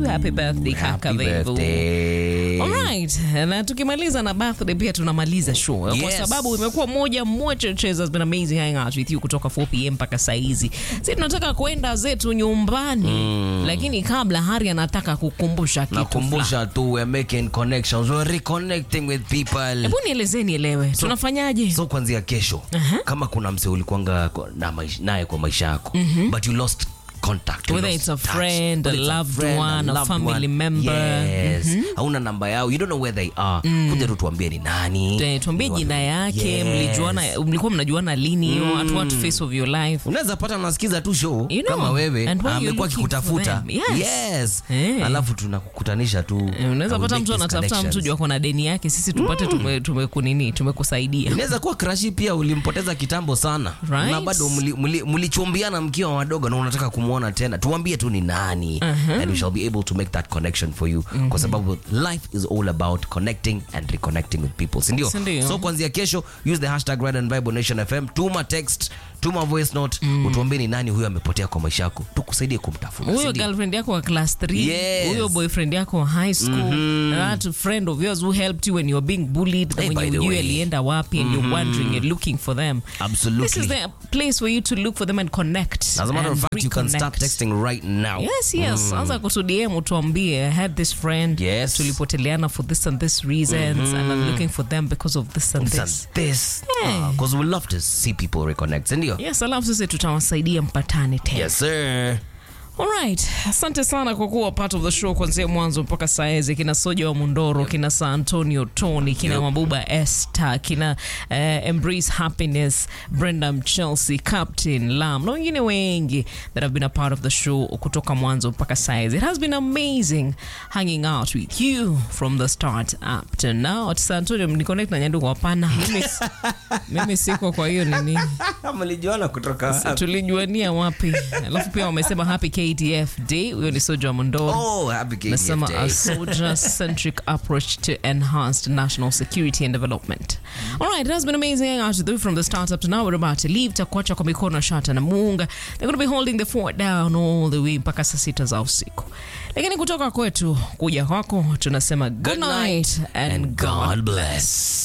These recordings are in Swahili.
happy birthday kaka Happy Vevo. birthday. Alright, na tukimaliza na birthday pia tunamaliza show kwa Yes. sababu imekuwa moja moja cheza has been amazing hanging out with you kutoka 4 pm mpaka saa hizi. Sisi tunataka kwenda zetu nyumbani lakini kabla Hari anataka kukumbusha kitu fulani. nakumbusha tu we're making connections we're reconnecting with people Hebu nielezeni elewe tunafanyaje? so kuanzia kesho kama kuna mse ulikuanga kwa- na maish- naye kwa maisha yako but you lost contact you Whether lost it's a touch. friend, Whether a it's loved friend, one, a loved family member. yes hauna namba yao you don't know where they are kuja tu tuambie ni nani Eh, tuambie Ni jina wapi. yake Yes. mlijuana mlikuwa mnajuana lini hiyo at what phase of your life unaweza pata nasikiza tu show You know, kama wewe and while you're amekuwa looking akikutafuta for them. Yes. yes Eh. alafu tunakukutanisha tu Eh, unaweza and we pata make mtu these anatafuta mtu connections. juu ako na deni yake sisi tupate tume- tumekunini tumekusaidia inaweza kuwa krashi pia ulimpoteza kitambo sana Right. na bado mli- mli- mlichumbiana mkiwa wadogo na unataka kumwona tena tuambie tu ni nani and we shall be able to make that connection for you kwa sababu life is all about connecting and reconnecting with people sindio Sindio. so kuanzia kesho use the hashtag Red and Bible Nation fm tuma text tuma voice note utuambie ni nani huyo amepotea kwa maisha yako tukusaidie kumtafuta huyo sindio? girlfriend yako wa class 3 Yes. huyo boyfriend yako wa high school that friend of yours who helped you when you were being bullied na Hey, mwenye by the ujui way. alienda wapi and you're wondering you're looking for them Absolutely. this is the place for you to look for them and connect As a matter of and fact, you can start reconnect. texting right now. yes yes anza kutudm tuambie i had this friend Yes. tulipoteleana for this and this reasons and i'm looking for them because of this and This this and this. Yeah. Because we love to see people reconnect. Sindio? yes alafu sisi tutawasaidia mpatane tena Yes, sir. Alright, asante sana kwa kuwa part of the show kuanzia mwanzo mpaka saa hizi. Kina Soja wa Mundoro, kina Sa Antonio Tony, kina Yep. Mabuba Esther, kina eh, Embrace Happiness, Brenda Chelsea, Captain Lam na wengine wengi that have been a part of the show kutoka mwanzo mpaka saa hizi. It has been amazing hanging out with you from the start up to now. Ati Sa Antonio mniconnect na Nyandugu? Hapana, mimi, mimi siko kwa hiyo nini Mlijuana kutoka tulijuania wapi? Alafu pia wamesema happy KDF day. Huyo ni Soja wa Mondoro. Oh, happy KDF Nasema day. a soldier-centric approach to enhanced national security and development. All right, it has been amazing hanging out with you from the start up to now. We're about to leave. Takuacha kwa mikono shata na muunga. They're going to be holding the fort down all the way mpaka saa sita za usiku. Lakini kutoka kwetu kuja kwako tunasema good, night and, and God God bless.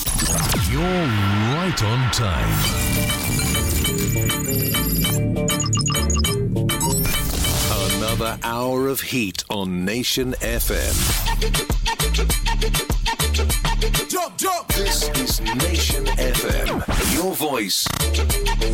You're right on time. Another hour of heat on Nation FM. This is Nation FM. Your voice,